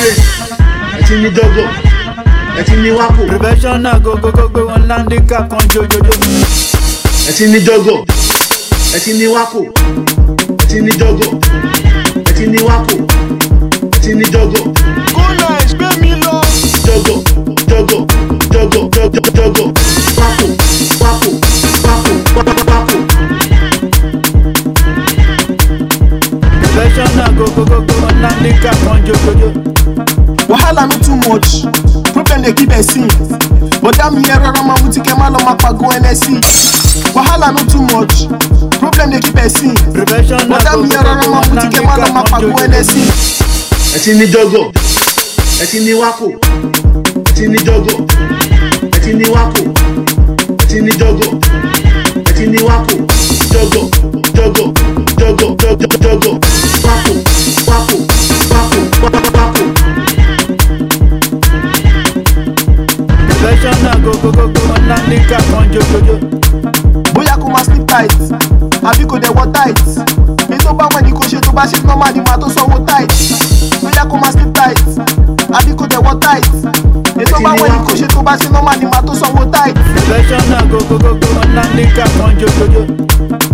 grace ẹ ti ní dọ́gọ̀ ẹ ti ní wákò professional go go go gbé wọn láńdíkà kan jojojo. ẹ ti ní dọ́gọ̀ ẹ ti ní wákò ẹ ti ní dọ́gọ̀ ẹ ti ní wákò ẹ ti ní dọ́gọ̀ kólà ìgbé mi lọ. dọ́gọ̀ dọ́gọ̀ dọ́gọ̀ dọ́gọ̀ dọ́gọ̀ wákò wákò wákò wákò wákò. professional go go go gbé wọn láńdíkà kan jojojo. wahala no too much problem dey keep person bọ̀dá mi ẹ rọra máa mutí kẹ́ má lọ máa pàgọ́ nsc wahala no too much problem dey keep person professional bọ̀dá go mi go ẹ go rọra gbé máa wọn mutí kẹ́ má lọ láńdíkà máa kan pàgọ́ jojojo. nsc. ẹ ti ní dọ́gọ̀ ẹ ti ní wákò ẹ ti ní dọ́gọ̀ ẹ ti ní wákò ẹ ti ní dọ́gọ̀ ẹ ti ní wákò dọ́gọ̀ dọ́gọ̀ dọ́gọ̀ dọ́gọ̀ dọ́gọ̀ wákò wákò wákò wákò wákò. professional go go go gbé wọn láńdíkà kan jojojo. bóyá kó máa sleep tight àbí kò dẹ̀ wọ tight èyí tó bá wẹ̀ ní kò ṣe tó bá ṣe normal ni màá tó sanwó tight bóyá kó máa sleep tight àbí kò dẹ̀ wọ tight èyí tó bá wẹ̀ ní kò ṣe tó bá ṣe normal ni màá tó sanwó tight. professional go go go gbé wọn láńdíkà kan jojojo.